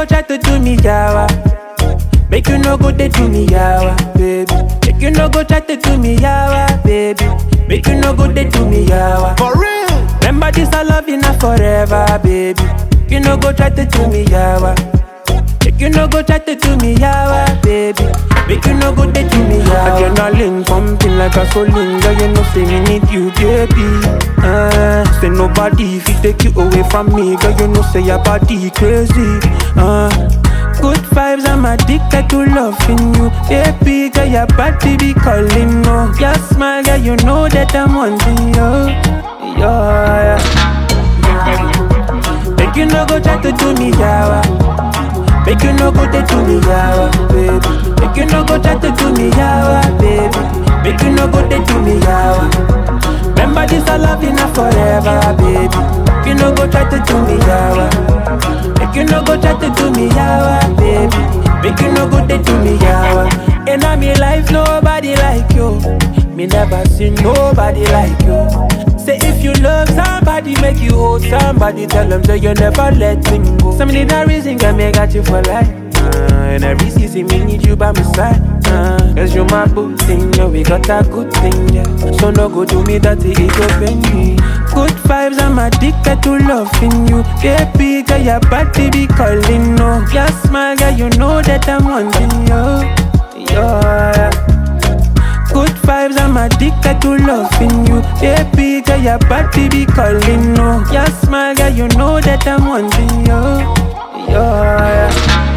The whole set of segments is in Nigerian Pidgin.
go try to do me yawa. Make you no go they do me yawa, baby. Make you no go try to do me yawa, baby. Make you no go they do me yawa. For real. Remember this I love you now forever, baby. You no go try to do me yawa. Make you no go try to do me yawa, baby. Make you no go they do me yawa. Adrenaline pumping like a gasoline, girl. You know say me need you, baby. Uh, say nobody if take you away from me, girl. You know say your body crazy. Uh, good vibes, I'm addicted to loving you, baby. Girl, your body be calling, no. Your smile, girl, you know that I'm wanting you. Yeah, yeah. Make you no go try to do me yawa. Make you no go they do me yawa, baby. Make you no go try to do me yawa, baby. Make you no go they do me yawa. Remember this I love you now forever, baby. Make you no go try to do me yawa. Make you no go try to do me yawa, baby. Make you no go they do me yawa. In a me life nobody like you. Me never seen nobody like you. Say if you love somebody, make you hold somebody. Tell them that you never let him go. Some need a reason can make got you for life. Uh, and every season me need you by my side. Uh, Cause you my good thing, yeah, we got a good thing, yeah. So no go do me dirty, it go pain me. Good vibes, I'm addicted to loving you. Baby, girl, your body be calling, no. Your smile, girl, you know that I'm wanting you. Yeah. Good vibes, I'm addicted to loving you. Baby, girl, your body be calling, no. Your smile, girl, you know that I'm wanting you. Yeah.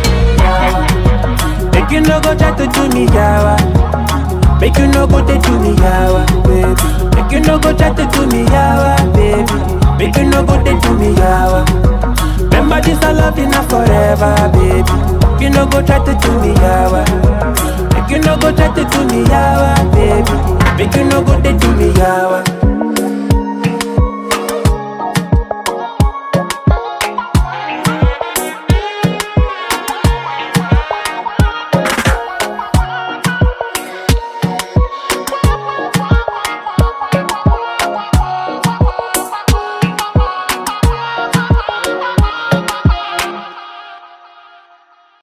Make you no go try to do me yawa. Make you no go they do me yawa, baby. Make you no go try to do me yawa, baby. Make you no go they do me yawa. Remember this I love you now forever, baby. Make you no go try to do me yawa. Make you no go try to do me yawa, baby. Make you no go they do me yawa.